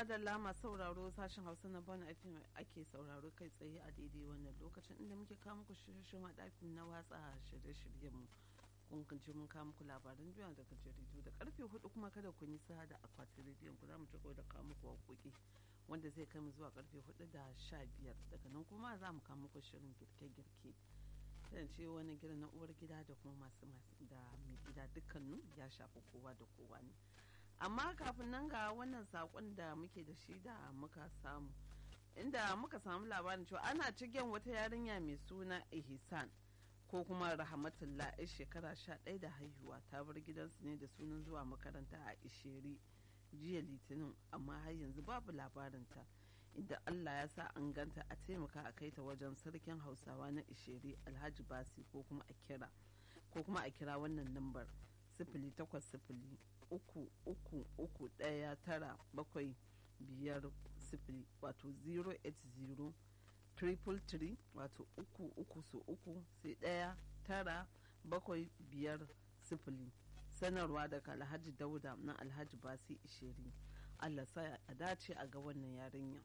madalla masu sauraro sashen hausa na bana fm ake sauraro kai tsaye a daidai wannan lokacin inda muke kawo muku shirye-shiryen ɗakin na watsa shirye-shiryenmu kun ji mun kawo muku labaran duniya daga jaridu da karfe hudu kuma kada ku nisa da akwatin rediyon ku za mu ci da kawo muku waƙoƙi wanda zai kai mu zuwa karfe hudu da sha biyar daga nan kuma za mu kawo muku shirin girke-girke zan ce wani gida na uwar gida da kuma masu da mai gida dukkanin ya shafi kowa da kowa ne amma kafin nan ga wannan sakon da muke da shi da muka samu inda muka samu labarin cewa ana cikin wata yarinya mai suna ihsan ko kuma rahmatullah yar shekara sha ɗaya da haihuwa ta bar gidansu ne da sunan zuwa makaranta a isheri jiya litinin amma har yanzu babu labarinta inda allah ya sa an ganta a taimaka a kai ta wajen sarkin hausawa na isheri alhaji basi ko kuma a kira ko kuma a kira wannan lambar sifili takwas sifili uku uku uku ɗaya tara bakwai biyar sifili wato 080 triple three wato uku uku so uku sai ɗaya tara bakwai biyar sifili sanarwa daga alhaji dauda na alhaji basi ishiri allah sa a dace a ga wannan yarinya